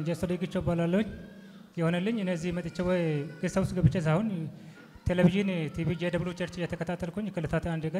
እንጀሶ ደግቾ እባላለሁኝ። የሆነልኝ እኔ እዚህ መጥቼ ወይ ጌስት ሃውስ ገብቼ ሳይሆን ቴሌቪዥን ቲቪ ጄደብሉ ቸርች እየተከታተልኩኝ ከዕለታት አንድ ቀን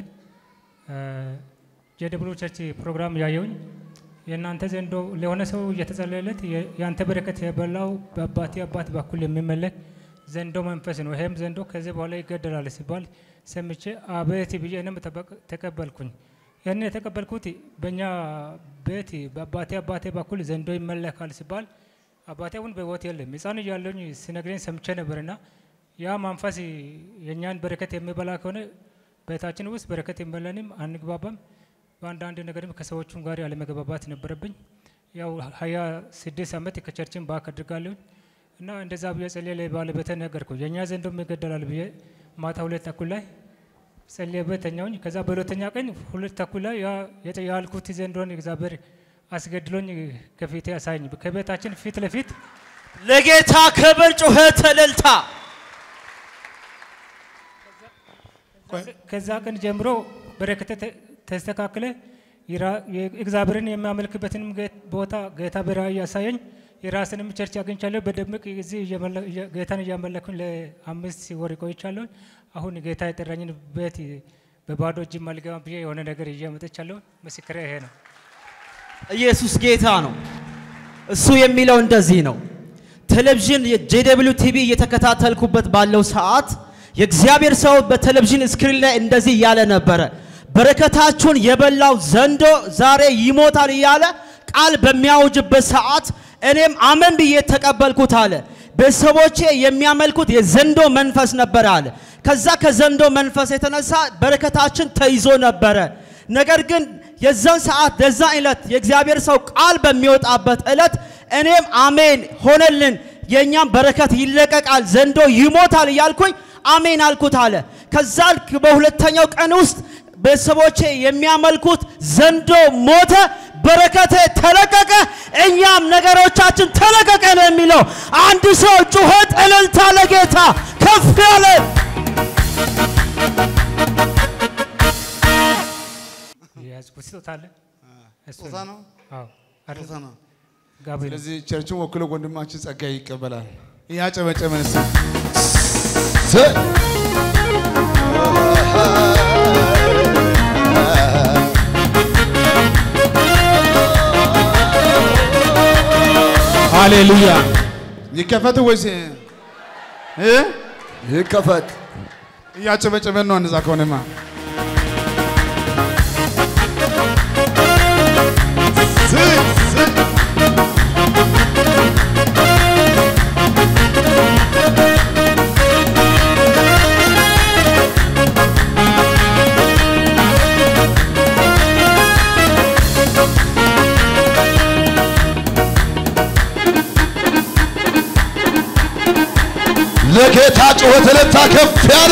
ጄደብሉ ቸርች ፕሮግራም ያየውኝ የእናንተ ዘንዶ ለሆነ ሰው እየተጸለየለት የአንተ በረከት የበላው በአባቴ አባት በኩል የሚመለክ ዘንዶ መንፈስ ነው፣ ይሄም ዘንዶ ከዚህ በኋላ ይገደላል ሲባል ሰምቼ አቤት ብዬ እኔም ተቀበልኩኝ። ያን የተቀበልኩት በእኛ ቤት በአባቴ አባቴ በኩል ዘንዶ ይመለካል ሲባል አባቴ አሁን በሕይወት የለም። ሕፃን እያለሁኝ ሲነግረኝ ሰምቼ ነበርና ያ መንፈስ የእኛን በረከት የሚበላ ከሆነ ቤታችን ውስጥ በረከት የለንም፣ አንግባባም። በአንዳንድ ነገርም ከሰዎቹም ጋር ያለመግባባት ነበረብኝ። ያው ሀያ ስድስት ዓመት ከቸርችን ባክ አድርጋለሁኝ እና እንደዛ ብዬ ጸልዬ ለባለቤቴ ነገርኩ። የእኛ ዘንዶም ይገደላል ብዬ ማታ ሁለት ተኩል ላይ ጸልዬበት ተኛውኝ። ከዛ በሁለተኛ ቀን ሁለት ተኩል ላይ ያልኩት ዘንዶን እግዚአብሔር አስገድሎኝ ከፊቴ አሳየኝ። ከቤታችን ፊት ለፊት ለጌታ ክብር ጩኸት እልልታ። ከዛ ቀን ጀምሮ በረከተ ተስተካክለ እግዚአብሔርን የሚያመልክበትንም ቦታ ጌታ በራእይ ያሳየኝ። የራስንም ቸርች አግኝቻለሁ። በደምቅ እዚህ ጌታን እያመለኩኝ ለአምስት ወር ቆይቻለሁ። አሁን ጌታ የጠራኝን ቤት በባዶ እጅ አልገባም ብዬ የሆነ ነገር ይዤ መጥቻለሁ። ምስክሬ ይሄ ነው። ኢየሱስ ጌታ ነው። እሱ የሚለው እንደዚህ ነው። ቴሌቪዥን የጄደብሊው ቲቪ እየተከታተልኩበት ባለው ሰዓት የእግዚአብሔር ሰው በቴሌቪዥን ስክሪን ላይ እንደዚህ እያለ ነበረ። በረከታችሁን የበላው ዘንዶ ዛሬ ይሞታል እያለ ቃል በሚያውጅበት ሰዓት እኔም አመን ብዬ ተቀበልኩት አለ። ቤተሰቦቼ የሚያመልኩት የዘንዶ መንፈስ ነበረ አለ። ከዛ ከዘንዶ መንፈስ የተነሳ በረከታችን ተይዞ ነበረ። ነገር ግን የዛን ሰዓት የዛ ዕለት የእግዚአብሔር ሰው ቃል በሚወጣበት ዕለት እኔም አሜን ሆነልን፣ የእኛም በረከት ይለቀቃል፣ ዘንዶ ይሞታል እያልኩኝ አሜን አልኩት አለ። ከዛ በሁለተኛው ቀን ውስጥ ቤተሰቦቼ የሚያመልኩት ዘንዶ ሞተ፣ በረከቴ ተለቀቀ፣ እኛም ነገሮቻችን ተለቀቀ ነው የሚለው። አንድ ሰው ጩኸት እልልታ ለጌታ ከፍ ያለ የያዝኩት ስጦታ አለ። እሱ ስጦታ ነው። አዎ፣ አይደል? ስጦታ ነው። ጋቢ ነው። ስለዚህ ቸርችን ወክሎ ወንድማችን ጸጋዬ ይቀበላል። እያጨበጨበን እስኪ ሃሌሉያ ይከፈት ወይስ እ ይከፈት። እያጨበጨበን ነው። እንደዛ ከሆነማ ለጌታ ጩኸት እልልታ ከፍ ያለ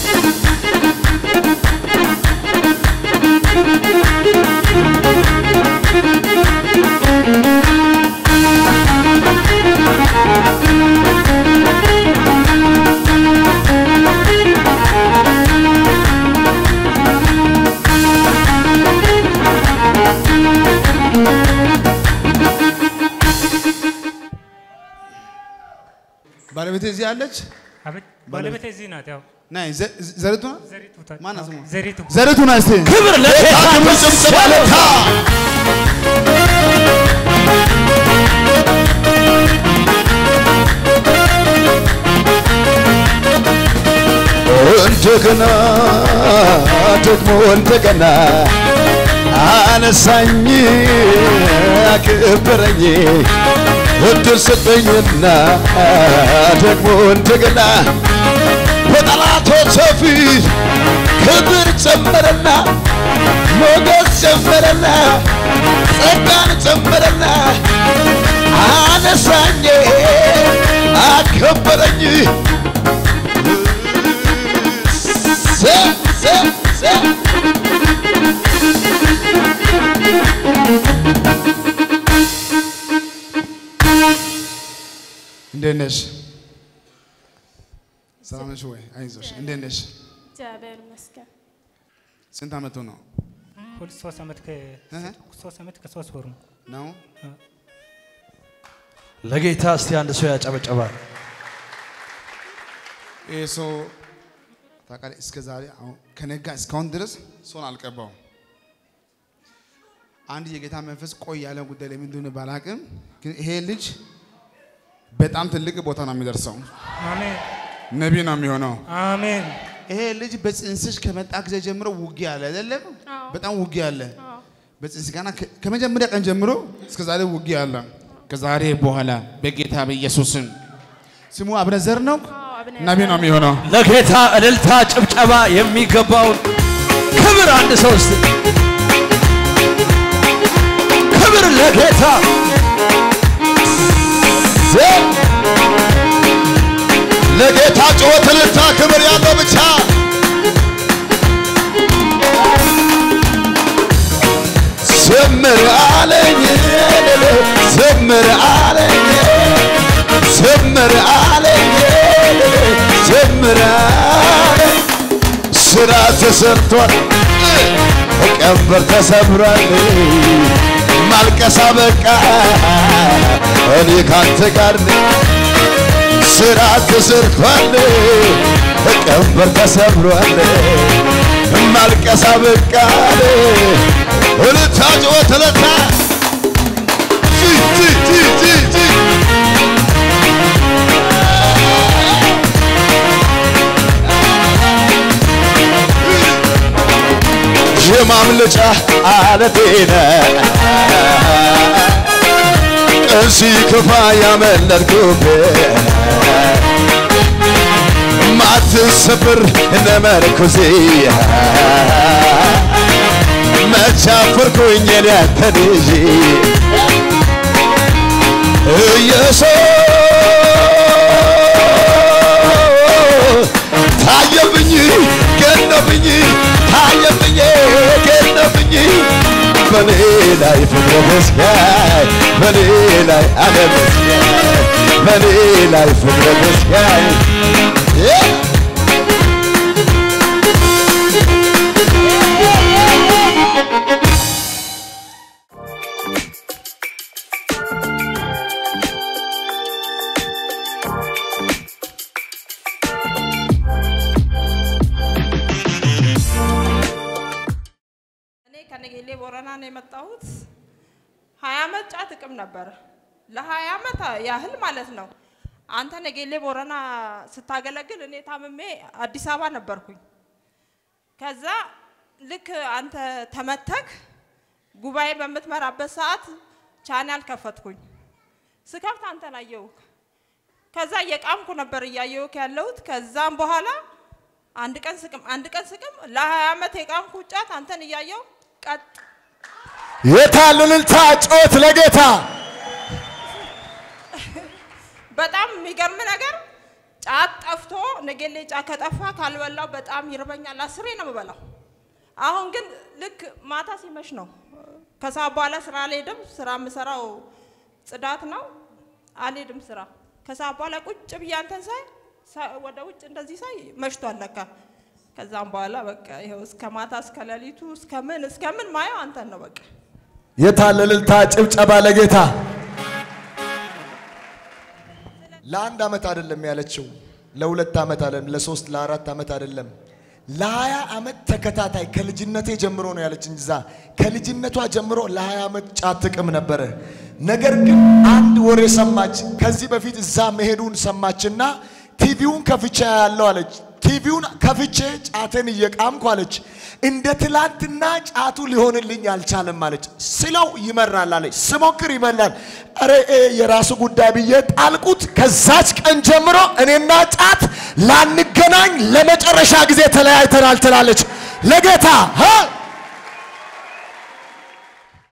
ባለቤቴ እዚህ አለች። አቤት፣ ባለቤቴ እዚህ ናት። ያው ናይ ዘ- ዘሪቱ ናት? ዘሪቱ ታ- ማናት ስሟ? ዘሪቱ ዘሪቱ ናት። እስቲ ክብር ለጌታ ክብር ጭብጨባ ለታ እንደገና ደግሞ እንደገና አነሳኝ አክብረኝ እድል ስጠኝና ደግሞ እንደገና በጠላቶች ፊት ክብር ጨመረና ሞገስ ጨመረና ጸጋን ጨመረና አነሳኝ አከበረኝ ሰ ሰ ሰ እንዴት ነሽ? ሰላም ነሽ ወይ? አይዞሽ። እንዴት ነሽ? እግዚአብሔር ይመስገን። ስንት ዓመቱ ነው ሁለት ሶስት ዓመት ከ እህ? ሶስት ዓመት ከሶስት ወሩ ነው። ነው? ለጌታ እስቲ አንድ ሰው ያጨበጨባል። ይህ ሰው ታውቃለህ፣ እስከ ዛሬ አሁን ከነጋ እስካሁን ድረስ ሰውን አልቀባውም። አንድ የጌታ መንፈስ ቆይ ያለ ጉዳይ ለምን እንደሆነ ባላቅም፣ ግን ይሄ ልጅ በጣም ትልቅ ቦታ ነው የሚደርሰው። አሜን ነቢይ ነው የሚሆነው። አሜን ይሄ ልጅ በጽንስሽ ከመጣ ጊዜ ጀምሮ ውጊያ አለ አይደለም? አዎ። በጣም ውጊያ አለ። አዎ። በጽንስ ገና ከ- ከመጀመሪያ ቀን ጀምሮ እስከ ዛሬ ውጊያ አለ። ከዛሬ በኋላ በጌታ በኢየሱስም ስሙ አብነዘር ነው፣ አዎ፣ አብነ ነቢይ ነው የሚሆነው። ለጌታ እልልታ ጭብጨባ የሚገባውን ክብር አንድ ሰው እስቲ ክብር ለጌታ ለጌታ ጩኸት እልልታ ክብር ያለው ብቻ ዘምር አለኝ ዘምር አለኝ ዘምር አለኝ ዘምር አለኝ ስራ ተሰርቷል ቀንበር ተሰብሯል ማልቀሳ በቃ እኔ ካንተ ጋር ነኝ ስራ ተሰርቷል ቀንበር ተሰብሯል ማልቀሳ በቃ እልልታ ጩኸት እልልታ ጂ ጂ ጂ ጂ ጂ የማምለጫ አለቴ ነህ ቀን ሲከፋ ያመለጥኩብህ ማትሰብር እነ መርኩዜ መቻፈርኩኝ እኔ አንተን ይዤ ኢየሱስ ታየብኝ ገነብኝ ታየብኝ ገነብኝ በኔ ላይ ፍቅረ መስጋይ በኔ ላይ ዓለም መስጋይ በኔ ላይ ፍቅረ መስጋይ እኔ ከነጌሌ ቦረና ነው የመጣሁት። ሀያ ዓመት ጫት እቅም ነበረ። ለሀያ ዓመት ያህል ማለት ነው። አንተ ነጌሌ ቦረና ስታገለግል እኔ ታምሜ አዲስ አበባ ነበርኩኝ። ከዛ ልክ አንተ ተመተክ ጉባኤ በምትመራበት ሰዓት ቻናል ከፈትኩኝ። ስከፍት አንተን አየሁክ። ከዛ እየቃምኩ ነበር እያየሁክ ያለሁት። ከዛም በኋላ አንድ ቀን ስቅም አንድ ቀን ስቅም ለሀያ ዓመት የቃምኩ ጫት አንተን እያየው ቀጥ የታል እልልታ ጮት ለጌታ በጣም የሚገርም ነገር ጫት ጠፍቶ ነጌሌ ጫት ከጠፋ ካልበላው በጣም ይርበኛል። አስሬ ነው የምበላው። አሁን ግን ልክ ማታ ሲመሽ ነው። ከሰዓት በኋላ ስራ አልሄድም። ስራ የምሰራው ጽዳት ነው። አልሄድም ስራ። ከሰዓት በኋላ ቁጭ ብዬ አንተን ሳይ ሳ- ወደ ውጭ እንደዚህ ሳይ መሽቷል ለካ። ከዛም በኋላ በቃ ይኸው እስከ ማታ እስከ ሌሊቱ እስከ ምን እስከ ምን ማየው አንተን ነው በቃ። የታል እልልታ ጭብጨባ ለጌታ ለአንድ ዓመት አይደለም ያለችው ለሁለት ዓመት አይደለም ለሶስት ለአራት ዓመት አይደለም ለሀያ ዓመት ተከታታይ ከልጅነቴ ጀምሮ ነው ያለች እንጂ እዛ ከልጅነቷ ጀምሮ ለሀያ ዓመት ጫት ትቅም ነበረ ነገር ግን አንድ ወሬ ሰማች ከዚህ በፊት እዛ መሄዱን ሰማችና ቲቪውን ከፍቼ ያለው አለች ቲቪውን ከፍቼ ጫቴን እየቃምኩ አለች እንደ ትላንትና ጫቱ ሊሆንልኝ አልቻለም አለች ስለው ይመራል አለች ስሞክር ይመራል ኧረ ይሄ የራሱ ጉዳይ ብዬ ጣልቁት ከዛች ቀን ጀምሮ እኔና ጫት ላንገናኝ ለመጨረሻ ጊዜ ተለያይተናል ትላለች ለጌታ ሀ